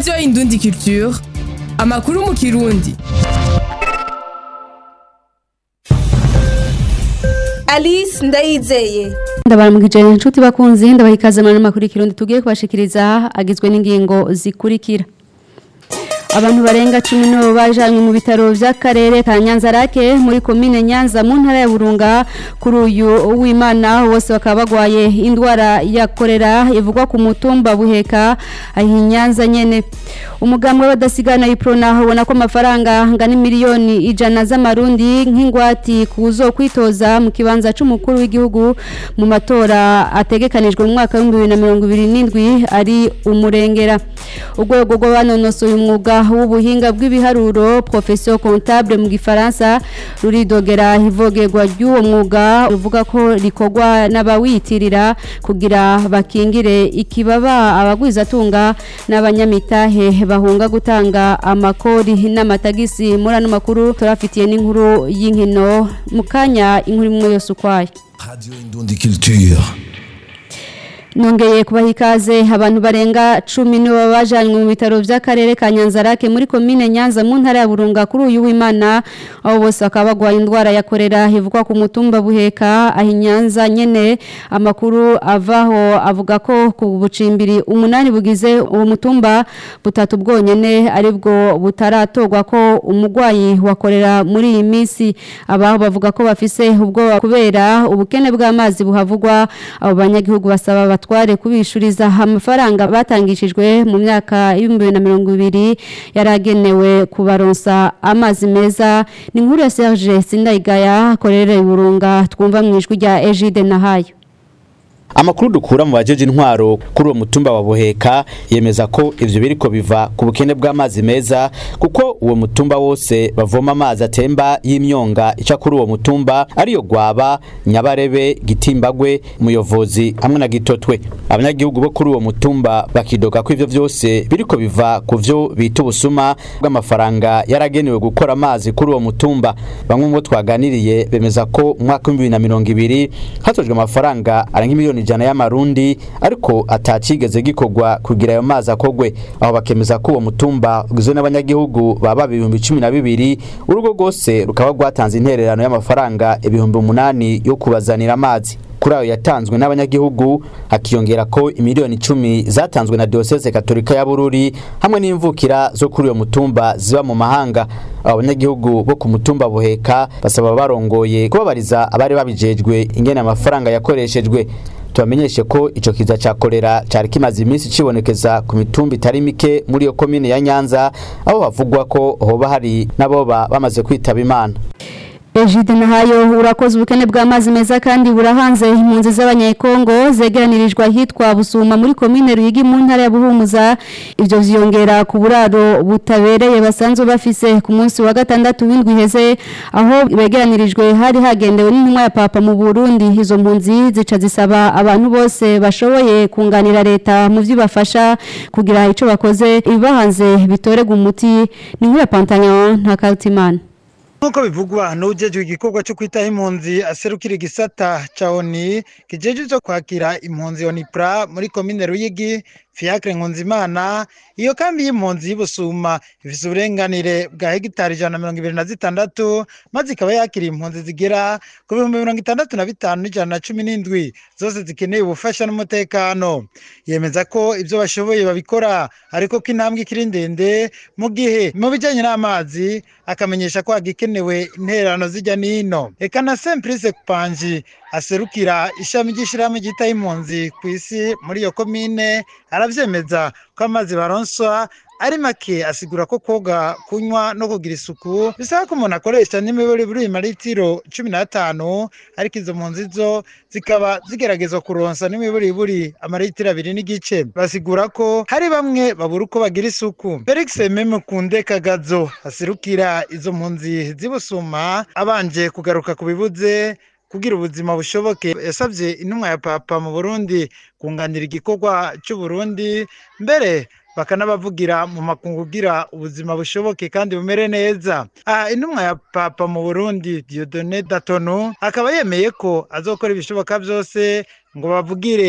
radiyo indundi culture amakuru mu kirundi alice ndayizeye ndabaramukije inshuti bakunzi ndabaha ikaze muri makuru y'ikirundi tugiye kubashikiriza agizwe n'ingingo zikurikira abantu barenga cumi nibo bajanywe mu bitaro by'akarere ka nyanzarake muri komine nyanza mu ntara ya burunga kuri uyu w'imana bose bakaba bagwaye indwara ya korera ivugwa ku mutumba buheka aho nyanza nyene umugambi w'abadasigana iprona ubona ko amafaranga angana miliyoni ijana z'amarundi nk'ingwati kuzo kwitoza mu kibanza c'umukuru w'igihugu mu matora ategekanijwe mu mwaka w'ibihumbi bibiri na mirongo ibiri n'indwi ari umurengera urwego rw'abanonosoye umwuga w'ubuhinga bw'ibiharuro profession comptable mu gifaransa ruridogera ivogerwa ry'uwo mwuga ruvuga ko rikorwa n'abawitirira kugira bakingire ikibaba abagwizatunga n'abanyamitahe bahunga gutanga amakori n'amatagisi muri ano makuru turafitiye n'inkuru y'inkino mu kanya inkuru imwe yose ukwayo Radio Indundi Culture. nongeye kubaha ikaze abantu barenga cumi nibo bajanywe mu bitaro by'akarere ka nyanzarake muri komine nyanza mu ntara ya burunga kuri uyu w'imana aho bose bakaba bagwaye indwara ya korera ivugwa ku mutumba buheka aho nyanza nyene amakuru avaho avuga ko ku bucimbiri umunani bugize uwo mutumba butatu bwonyene aribwo butaratorwa ko umugwayi wa korera muri iyi minsi abaho bavuga ko bafise ubwoba kubera ubukene bw'amazi buhavugwa abo banyagihugu basaba batware kubishuriza amafaranga batangishijwe mu myaka y'ibihumbi bibiri na mirongo ibiri yaragenewe kubaronsa amazi meza ni inkuru ya Serge Sindayigaya akorera iburunga twumva mu ijwi rya Egide Nahayo Amakuru dukura mu bajeje intwaro kuri uwo mutumba wa Buheka yemeza ko ivyo biriko biva ku bukene bw'amazi meza kuko uwo mutumba wose bavoma amazi atemba y'imyonga ica kuri uwo mutumba ariyo gwaba Nyabarebe Gitimbagwe Muyovozi hamwe na Gitotwe abanyagihugu bo kuri uwo mutumba bakidoga ko ivyo vyose biriko biva ku vyo bita ubusuma bw'amafaranga yaragenewe gukora amazi kuri uwo mutumba bamwe mu bo twaganiriye bemeza ko mu mwaka w'ibihumbi bibiri na mirongo ibiri hatojwe amafaranga arenga miliyoni ijana y'amarundi ariko atacigeze gikorwa kugira ayo mazi akogwe aho bakemeza ko uwo mutumba ugizwe n'abanyagihugu baba ibihumbi cumi na bibiri urugo rwose rukaba rwatanze intererano y'amafaranga ibihumbi umunani yo kubazanira amazi kuri ayo yatanzwe n'abanyagihugu hakiyongera ko imiliyoni icumi zatanzwe na diocese katolika ya bururi hamwe n'imvukira zo kuri uyo mutumba ziba mu mahanga abo banyagihugu bo ku mutumba buheka basaba barongoye kubabariza abari babijejwe ingene amafaranga yakoreshejwe tubamenyeshe ko ico kiza ca kolera cari kimaze iminsi cibonekeza ku mitumba itari mike muri iyo komine ya Nyanza aho havugwa ko hoba hari n'aboba bamaze kwitaba Imana Egide Nahayo urakoze ubukene bw'amazi meza kandi burahanze impunzi z'abanyekongo zegeranirijwe ahitwa Busuma muri komine Ruyigi mu ntara ya Buhumuza ivyo vyongera ku buraro butabereye basanzwe bafise ku munsi wa gatandatu w'indwi heze aho begeranirijwe hari hagendewe n'intumwa ya papa mu Burundi izo mpunzi zica zisaba abantu bose bashoboye kunganira leta mu vyibafasha kugira ico bakoze ibibahanze bitorega umuti ni nk'uya Pantagnon nta Kaltimana nk'uko bivugwa n'ujejwe igikorwa cyo kwitaho impunzi aserukira igisata ca oni kijejwe cyo kwakira impunzi onipra muri komine ruyigi fiacre nkunzimana iyo kambi y'impunzi y'ubusuma ifise uburenganire bwa hegitari ijana na mirongo ibiri na zitandatu maze ikaba yakiriye impunzi zigera ku bihumbi mirongo itandatu na bitanu n'ijana na cumi n'indwi zose zikeneye ubufasha n'umutekano yemeza ko ibyo bashoboye babikora ariko ko intambwe ikiri ndende mu gihe mu bijyanye n'amazi akamenyesha ko hagikenewe intererano zijya n'ino eka na semplice kupanji aserukira ishami ry'ishyirahamwe ryitaho impunzi ku isi muri iyo komine arabyemeza ko amazi baronswa ari make asigura ko koga kunywa no kugira isuku bisaba ko umuntu akoresha n'imibare buri maritiro cumi n'atanu ariko izo mpunzi zo zikaba zigeragezwa kuronsa n'imibare buri amaritiro abiri n'igice basigura ko hari bamwe babura uko bagira isuku felix meme kunde kagazo aserukira izo mpunzi z'ibusuma abanje kugaruka ku bibuze kugira ubuzima bushoboke yasabye intumwa ya papa mu burundi kunganira igikorwa cy'uburundi mbere bakanabavugira mu makungu kugira ubuzima bushoboke kandi bumere neza aha intumwa ya papa mu burundi diodone datonu akaba yemeye ko azokora ibishoboka byose ngo bavugire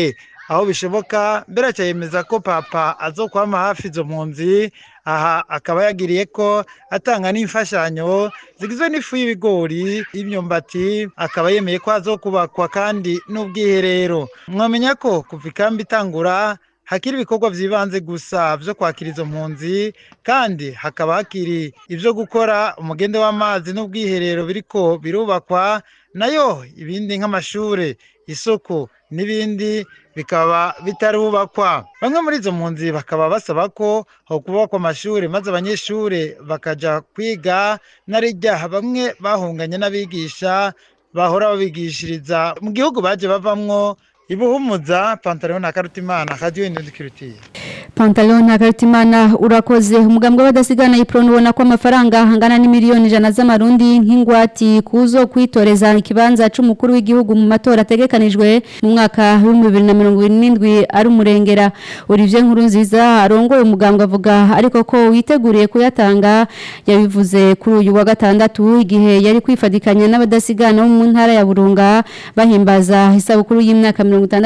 aho bishoboka mbere aca yemeza ko papa azokwama hafi izo mpunzi aha akaba yagiriye ko atanga n'imfashanyo zigizwe n'ifu y'ibigori y'imyumbati akaba yemeye ko hazokubakwa kandi n'ubwiherero mwamenya ko kuva ikambi itangura hakiri ibikorwa by'ibanze gusa byo kwakira izo mpunzi kandi hakaba hakiri ibyo gukora umugende w'amazi n'ubwiherero biriko birubakwa nayo ibindi nk'amashure isoko n'ibindi bikaba bitarubakwa bamwe muri izo mpunzi bakaba basaba ko ho kubakwa amashuri maze abanyeshuri bakaja kwiga narijya bamwe bahunganye n'abigisha bahora babigishiriza mu gihugu baje bavamwo ibuhumuza pantaro na karutimana radio indundi kirutiye Pantalon na Karitimana urakoze umugambwe w'abadasigana iprone ubona ko amafaranga angana n'imiliyoni ijana z'amarundi nk'ingwati kuzo kwitoreza ikibanza c'umukuru w'igihugu mu matora ategekanijwe mu mwaka wa 2027 ari umurengera Olivier Nkurunziza arongoye umugambwe avuga ariko ko witeguriye kuyatanga yabivuze kuri uyu wa gatandatu igihe yari kwifadikanya n'abadasigana bo mu ntara ya Burunga bahimbaza isabukuru y'imyaka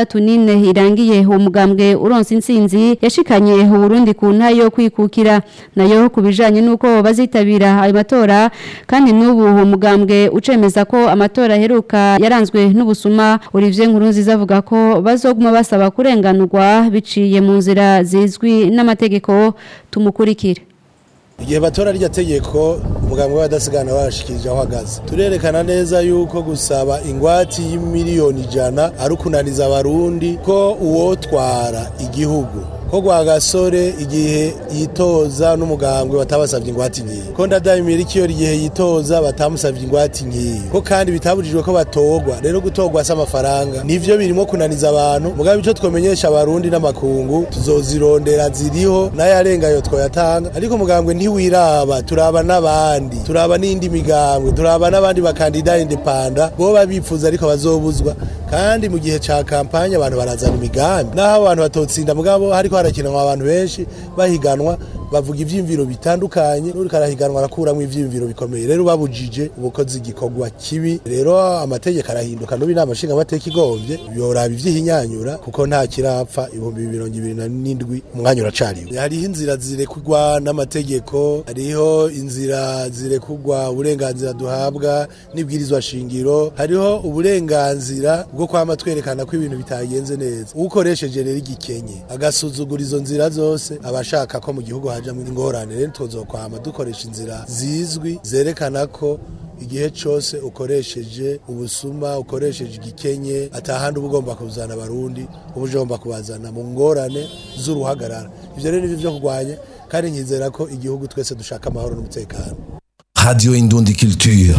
64 irangiye uwo mugambwe uronse intsinzi yashikanye Burundi ku nta yo kwikukira nayo kubijanye nuko bazitabira ayo matora kandi n'ubu uwo mugambwe ucemeza ko amatora aheruka yaranzwe n'ubusuma Olivier Nkurunziza avuga ko bazoguma basaba kurenganurwa biciye mu nzira zizwi n'amategeko tumukurikire igihe batora rya tegeko umugambwe w'abadasigana washikirije aho ahagaze turerekana neza yuko gusaba ingwati y'imiliyoni ijana ari ukunaniza abarundi ko uwotwara igihugu ko gasore igihe yitoza n'umugambwe batabasabye ingwate nkiyi ko ndadayimira ikiyo igihe yitoza batamusabye ingwate nkiyi ko kandi bitabujijwe ko batorwa rero gutorwa si amafaranga nivyo birimo kunaniza abantu mugabe ico twomenyesha abarundi n'amakungu tuzozirondera ziriho n'ayarenga yo twoyatanga ariko umugambwe ntiwiraba turaba n'abandi turaba n'indi migambwe turaba n'abandi bakandida indepanda boba bifuza ariko bazobuzwa kandi mu gihe ca kampanye abantu barazana imigambi naho abantu batotsinda mugabo hariko harakinwa abantu benshi bahiganwa bavuga ivyimviro bitandukanye n'uriko arahiganwa arakuramwo ivyimviro bikomeye rero babujije ubukozi igikorwa kibi rero amategeko arahinduka n'ubu inama nshinga amateka igombye yoraba ivyihinyanyura kuko nta kirapfa ibihumbi mirongo ibiri na n'indwi umwanya uracariwe hariho inzira zirekurwa n'amategeko hariho inzira zirekurwa uburenganzira duhabwa n'ibwirizwa shingiro hariho uburenganzira bwo kwama twerekana ko ibintu bitagenze neza ukoresheje rero igikenye agasuzugura izo nzira zose abashaka ko mu gihugu hajamwo ingorane rero tuzokwama dukoresha inzira zizwi zerekana ko igihe cyose ukoresheje ubusuma ukoresheje igikenye atahandi uba ugomba kuzana abarundi uba ugomba kubazana mu ngorane z'uruhagarara ibyo rero nibyo byo kurwanya kandi nkizera ko igihugu twese dushaka amahoro n'umutekano Radio Indundi Culture.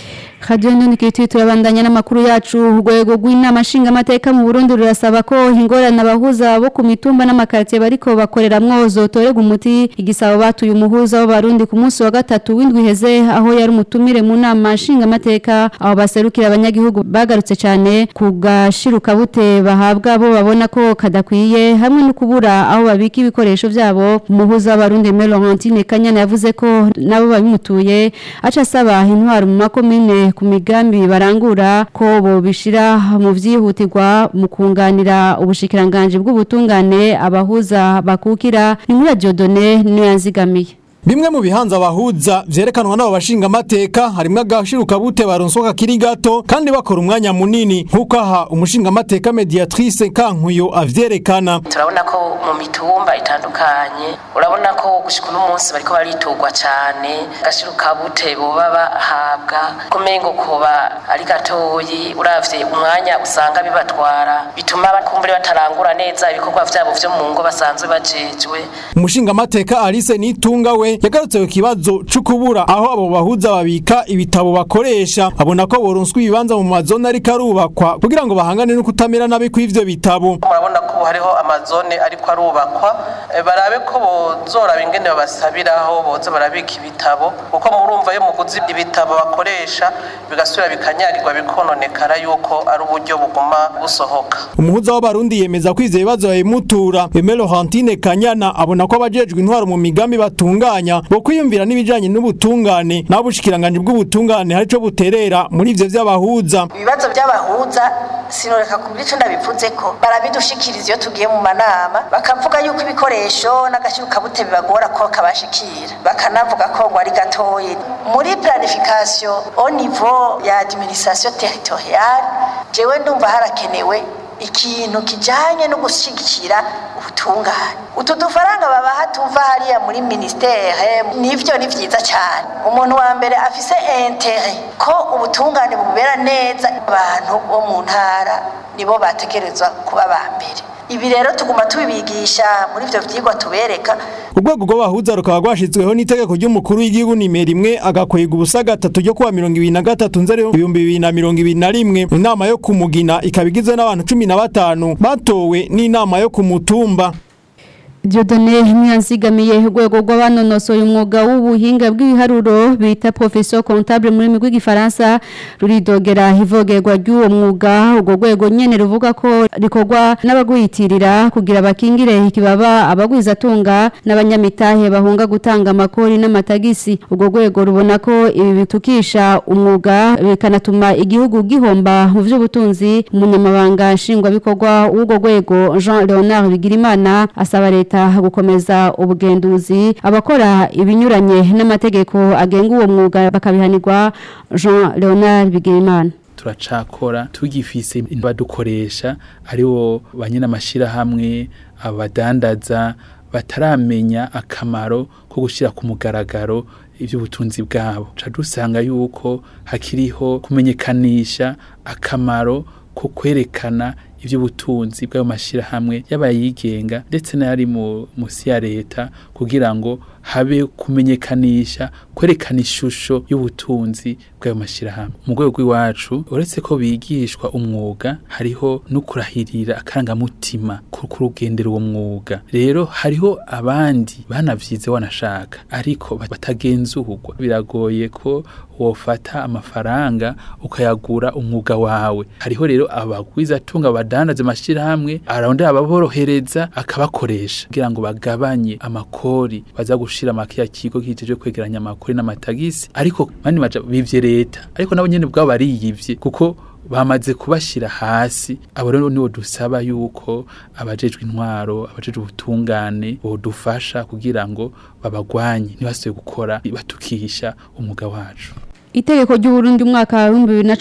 Radio Ndunikiti turabandanya n'amakuru yacu urwego rw'inama nshingamateka mu Burundi rurasaba ko ingorane abahuza bo ku mitumba n'amakartie bariko bakoreramwo zotorega umuti igisabo batuye umuhuza w'abarundi ku munsi wa gatatu w'indwi heze aho yari umutumire mu nama nshingamateka aho baserukira abanyagihugu bagarutse cyane ku gashiruka bute bahabwa bo babona ko kadakwiye hamwe no kubura aho babika ibikoresho byabo umuhuza w'abarundi Melorantine Kanyana yavuze ko nabo babimutuye aca asaba intwaro mu makomine ku migambi barangura ko bobishira mu vyihutirwa mu kunganira ubushikiranganje bw'ubutungane abahuza bakukira ni muri Diodone niyo yanzigamiye Bimwe mu bihanza abahuza vyerekanwa n'abo bashinga amateka harimwo agashiruka bute baronsoka kiri gato kandi bakora umwanya munini nkuko aha umushinga amateka mediatrice Kankuyo avyerekana turabona ko mu mitumba itandukanye urabona ko gushika uno munsi bariko bariturwa cane agashiruka bute boba bahabwa kumengo koba ari gatoyi uravye umwanya usanga bibatwara bituma bakumbure batarangura neza ibikorwa vyabo vyo mu ngo basanzwe bajejwe umushinga amateka Alice Nitunga we yagarutse ku kibazo c'ukubura aho abo bahuza babika ibitabo bakoresha abona ko boronswa ibibanza mu mazone ariko arubakwa kugira ngo bahangane no kutamera nabi kw'ivyo bitabo murabona ko hariho amazone ariko arubakwa e, barabe ko bozoraba ingene babasabiraho boza barabika ibitabo kuko murumva yo muguzi ibitabo bakoresha bigasubira bikanyagirwa bikononekara yuko ari uburyo buguma busohoka umuhuza w'abarundi yemeza ko ivyo bibazo yabimutura Emelo Hantine Kanyana abona ko abajejwe intwaro mu migambi batunganya bo kwiyumvira n'ibijanye n'ubutungane nabo bushikiranganje bw'ubutungane hari co buterera muri ivyo vy'abahuza ibibazo by'abahuza sinoreka kubira ico ndabivuze ko barabidushikiriza iyo tugiye mu manama bakavuga yuko ibikoresho n'agashyirukabute bibagora ko kabashikira bakanavuga ko ngo ari gatoyi muri planification au niveau ya administration territoriale jewe ndumva harakenewe ikintu kijanye no gushyigikira ubutungane utu dufaranga babaha tuva hariya muri ministere nivyo ni vyiza cyane umuntu wa mbere afise intere ko ubutungane bubera neza abantu bo mu ntara nibo bategerezwa kuba ba mbere ibi rero tuguma tubibigisha muri ivyo vyigwa tubereka urwego rw'abahuza rukaba rwashyizweho n'itegeko ry'umukuru w'igihugu nimero imwe agakwega ubusa gatatu ryo kuwa mirongo ibiri na gatatu nzeri ibihumbi bibiri na mirongo ibiri na rimwe inama yo kumugina ikaba igizwe n'abantu cumi na batanu batowe n'inama yo ku mutumba Diodone Nyanzigamiye urwego rw'abanonosoye umwuga w'ubuhinga bw'ibiharuro bita professeur comptable muri migwi gifaransa ruridogera ivogerwa ry'uwo mwuga urwo rwego nyene ruvuga ko rikorwa n'abagwiyitirira kugira bakingire ikibaba abagwiza tunga n'abanyamitahe bahunga gutanga amakori n'amatagisi urwo rwego rubona ko ibi bitukisha umwuga bikanatuma igihugu gihomba mu vy'ubutunzi umunyamabanga nshingwabikorwa w'urwo rwego Jean Leonard Bigirimana asaba leta leta gukomeza ubugenduzi abakora ibinyuranye n'amategeko agenga uwo mwuga bakabihanirwa Jean Leonard Bigirimana turacakora tugifise badukoresha aribo banyina amashirahamwe abadandaza bataramenya akamaro ko gushira ku mugaragaro iby'ubutunzi bwabo ca dusanga yuko hakiriho kumenyekanisha akamaro ko kwerekana iby'ubutunzi bw'ayo mashyirahamwe y'abayigenga ndetse n'ayari munsi ya leta kugira ngo habe kumenyekanisha kwerekana ishusho y'ubutunzi bw'ayo mashyirahamwe mu rwego rw'iwacu uretse ko bigishwa umwuga hariho no kurahirira akarangamutima ku rugendera uwo mwuga rero hariho abandi banavyize wanashaka ariko batagenzurwa biragoye ko wofata amafaranga ukayagura umwuga wawe hariho rero abagwiza tunga abadandaza amashirahamwe arondera ababorohereza akabakoresha kugira ngo bagabanye amakori baza gushira makiya kigo kijejwe kwegeranya amakori n'amatagisi ariko mani maja bivye leta ariko nabo nyene bwabo bariyivye kuko bamaze kubashira hasi abo rero nibo dusaba yuko abajejwe intwaro abajejwe ubutungane bodufasha kugira ngo babagwanye ntibasuye gukora batukisha umwuga wacu Itegeko ry'Uburundi umwaka wa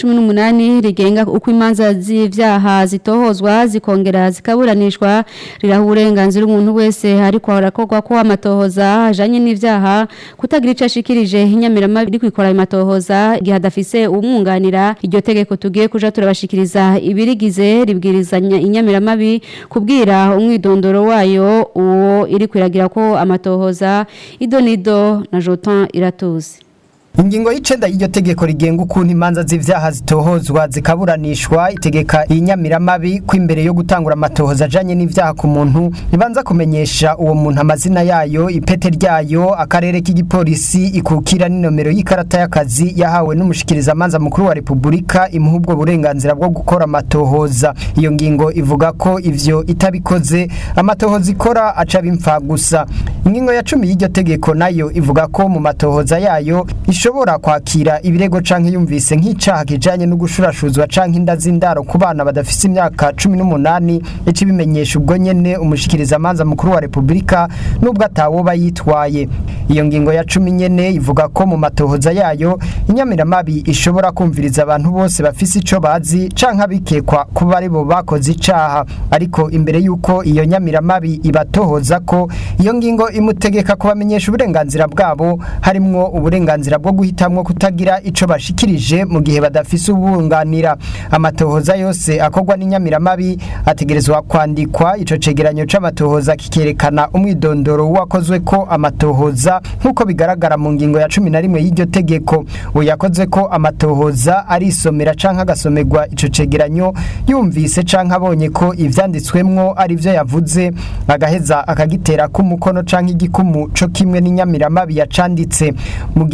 2018 rigenga uko imanza z'ivyaha zitohozwa zikongera zikaburanishwa riraha uburenganzira umuntu wese ariko harakorwa ko amatohoza ajanye n'ivyaha kutagira ico ashikirije inyamirama biri kwikora amatohoza igihe adafise umwunganira iryo tegeko tugiye kuja turabashikiriza ibirigize ribwirizanya inyamiramabi kubwira umwidondoro wayo uwo iri kwiragira ko amatohoza idonido na Jotan iratuzi Ingingo y'icenda y'iryo tegeko rigenga ukuntu imanza z'ivyaha zitohozwa zikaburanishwa itegeka inyamiramabi ko imbere yo gutangura amatohoza ajanye n'ivyaha ku muntu ibanza kumenyesha uwo muntu amazina yayo ipete ryayo akarere k'igipolisi ikukira n'inomero y'ikarata y'akazi yahawe n'umushikiriza amanza mukuru wa Republika imuha ubwo burenganzira bwo gukora amatohoza iyo ngingo ivuga ko ivyo itabikoze amatohoza ikora aca bimfa gusa ingingo ya cumi y'iryo tegeko nayo ivuga ko mu matohoza yayo ishobora kwakira ibirego canke yumvise nk'icaha kijanye no gushurashuzwa canke inda z'indaro ku bana badafise imyaka 18 ici bimenyesha ubwo nyene umushikiriza amanza mukuru wa Republika nubwo atawoba yitwaye iyo ngingo ya 10 nyene ivuga ko mu matohoza yayo inyamiramabi ishobora kumviriza abantu bose bafise ico bazi canke abikekwa kuba ari bo bakoze icaha ariko imbere yuko iyo nyamiramabi ibatohoza ko iyo ngingo imutegeka kubamenyesha uburenganzira bwabo harimwo uburenganzira bwo guhitamwo kutagira ico bashikirije mu gihe badafise ubunganira amatohoza yose akorwa n'inyamiramabi ategerezwa kwandikwa ico cegeranyo c'amatohoza kikerekana umwidondoro wakozwe ko amatohoza nk'uko bigaragara mu ngingo ya cumi na rimwe y'iryo tegeko uyakoze ko amatohoza arisomera canke agasomerwa ico cegeranyo yumvise canke abonye ko ivyanditswemwo ari vyo yavuze agaheza akagitera k'umukono canke igikumu co kimwe n'inyamiramabi yacanditse mu gihe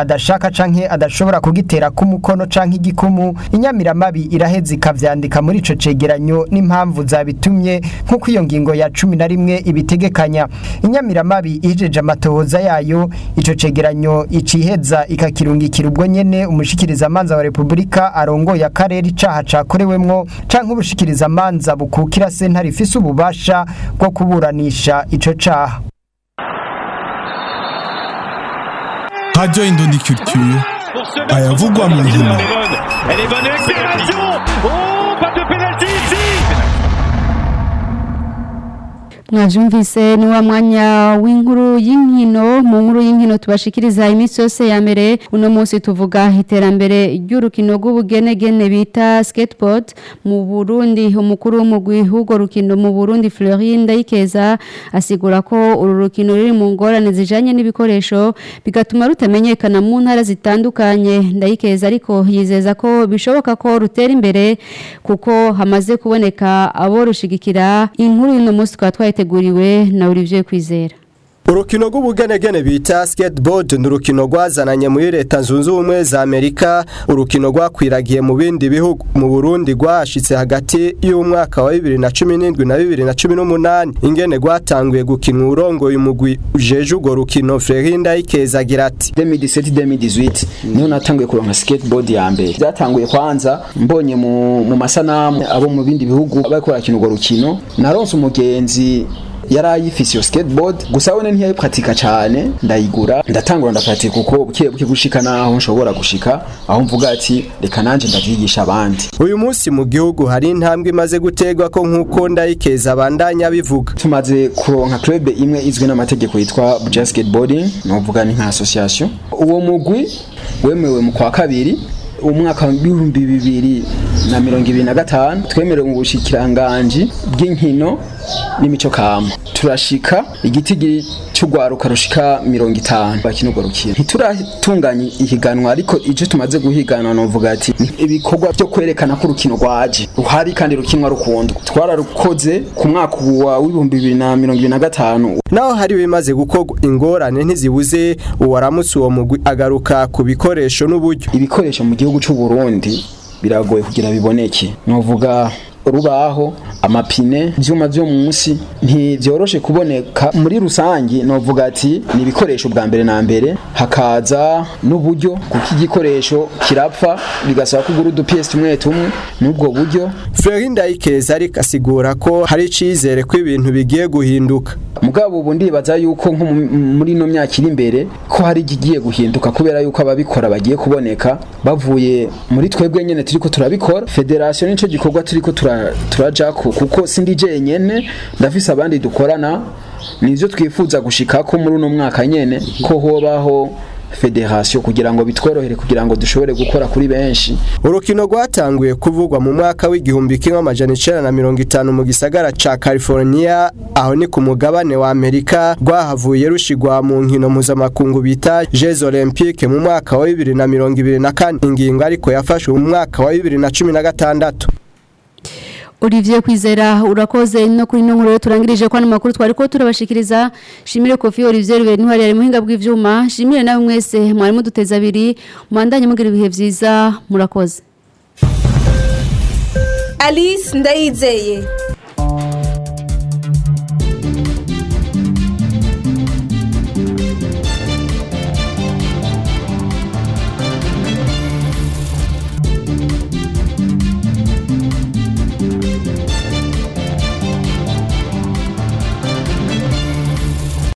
adashaka canke adashobora kugitera k'umukono canke igikumu inyamiramabi iraheza ikavyandika muri ico cegeranyo n'impamvu zabitumye nk'uko iyo ngingo ya cumi na rimwe ibitegekanya inyamiramabi ihejeje amatohoza yayo ico cegeranyo iciheza ikakirungikira ubwo nyene umushikirizamanza wa repubulika arongoye akarere icaha cakorewemwo canke ubushikirizamanza bukukira sentare ifise ububasha bwo kuburanisha ico caha Radio Indondi Culture ayavugwa mu nkino Elle est bonne accélération Oh, pas de pénalty ici mwavyumvise ni wa mwanya w'inkuru y'inkino mu nkuru y'inkino tubashikiriza iminsi yose ya mbere uno munsi tuvuga iterambere ry'urukino rw'ubugenegene bita skateboard mu Burundi umukuru w'umugwi w'urwo rukino mu Burundi Florine Ndayikeza asigura ko uru rukino ruri mu ngorane zijanye n'ibikoresho bigatuma rutamenyekana mu ntara zitandukanye Ndayikeza ariko yizeza ko bishoboka ko rutera imbere kuko hamaze kuboneka abo rushigikira inkuru y'uno munsi twatwaye twateguriwe na Olivier Kwizera urukino rw'ubugenegene bita skateboard ni urukino rwazananye muri leta zunze ubumwe za amerika urukino rwakwiragiye mu bindi bihugu mu burundi rwashitse hagati y'umwaka wa bibiri na cumi n'indwi na bibiri na cumi n'umunani ingene rwatanguye gukinwa urongoye umugwi ujeje urwo rukino frerinda ikeza agira ati 2017-2018 niho natanguye kuronka skateboard ya mbere byatanguye kwanza mbonye mu, mu masanamu abo mu bindi bihugu bariko barakina urwo rukino naronse umugenzi yari ayifise iyo skateboard gusa we ntiyayipratika cyane ndayigura ndatangura ndapratika kuko buke buke gushika naho nshobora gushika aho mvuga ati reka nanje ndavyigisha abandi uyu munsi mu gihugu hari intambwe imaze gutegwa ko nk'uko ndayikeza abandanya bivuga tumaze kuronka club imwe izwi n'amategeko yitwa Buja Skateboarding novuga ni nka association uwo mugwi wemewe mu kwa kabiri umwaka w'ibihumbi bibiri na mirongo ibiri na gatanu twemerewe mu bushikiranganji bw'inkino n'imico kama turashika igiti cy'urwaruka rushika mirongo itanu bakina urwo rukino ntituratunganya ihiganwa ariko ivyo tumaze guhiganwa novuga ati ibikorwa byo kwerekana ko urukino rwaje ruhari kandi rukinwa rukundwa twararukoze ku mwaka wa w'ibihumbi bibiri na mirongo ibiri na gatanu naho hari bimaze gukorwa ingorane ntizibuze uwaramutse uwo mugwi agaruka ku bikoresho n'uburyo ibikoresho mu gihugu cy'u Burundi biragoye kugira biboneke novuga rubaho amapine ibyuma byo munsi ntibyoroshe kuboneka muri rusange novuga ati ni ibikoresho bwa mbere na mbere hakaza n'uburyo kuko igikoresho kirapfa bigasaba kugura udupiyesi tumwe tumwe n'ubwo buryo Fleury Ndayikeza ariko asigura ko hari icizere ko ibintu bigiye guhinduka mugabo ubu ndibaza yuko nko muri ino myaka iri imbere ko hari igiye guhinduka kubera yuko ababikora bagiye kuboneka bavuye muri twebwe nyene turiko turabikora federation nico gikorwa turiko turajako kuko sindi jenyene ndafise abandi dukorana nivyo twifuza gushikako muri uno mwaka nyene ko hobaho federation kugira ngo bitworohere kugira ngo dushobore gukora kuri benshi urukino rwatanguye kuvugwa mu mwaka w'igihumbi kimwe amajana icenda na mirongo itanu mu gisagara ca California aho ni ku mugabane wa Amerika rwahavuye rushigwa mu nkino mpuzamakungu bita Jeux Olympiques mu mwaka wa bibiri na mirongo ibiri na kane ingingo ariko yafashwe mu mwaka wa bibiri na cumi na gatandatu Olivier Kwizera urakoze no kuri no nkuru turangirije kwa makuru twari ko turabashikiriza shimire Kofi Olivier Ruberi ntwari ari muhinga bw'ivyuma shimire nawe mwese mwari muduteza abiri mwandanye mugira ibihe vyiza murakoze Alice Ndayizeye